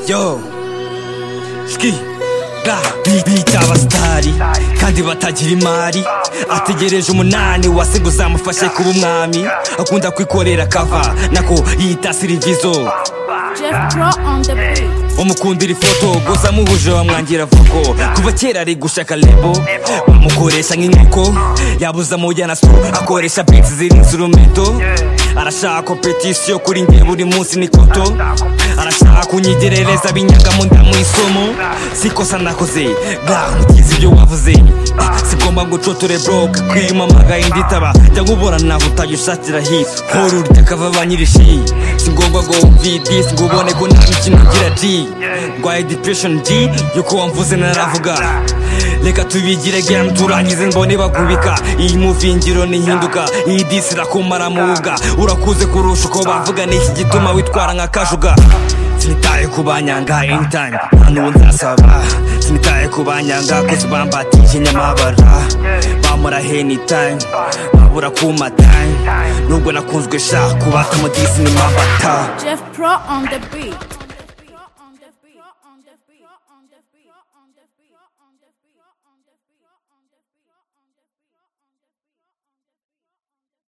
yo ski ga bita abasitari kandi batagira imari ategereje umunani wasiga uzamufashe kuba umwami akunda kwikorera kava nako yita sirivizo Jeff Pro on the beat. umukundira ifoto gusa muhuje wamwangira vuko kuva kera ari gushaka lebo bamukoresha nk'inkoko yabuza mujyana so akoresha beats ziri instrumento arashaka competition kuri nge buri munsi ni koto arashaka kunyigerereza binyagamo ndamu isomo sikosa nakoze ga mukizi ibyo wavuze sigomba gucoture broke kwiyumamagaye nditaba jya nkubona naho utajya ushakira hisi hora urya kava ba nyirishi si ngombwa ngo wumve disi ngo ubone ko nta mikino ugira G ndwaye depression G yuko wamvuze naravuga reka tubigire game turangize mbone bagubika iyi muvingiro nihinduka iyi disi irakumara mu buga urakuze kurusha uko bavuga ni iki gituma witwara nka kajuga sinitaye ku banyanga anytime nta n'uwo nzasaba sinitaye ku banyanga kuko bambatije nyamabara bamara anytime babura kuma time nubwo nakunzwe sha kubaka mu disi ni mabata Jeff Pro on the beat.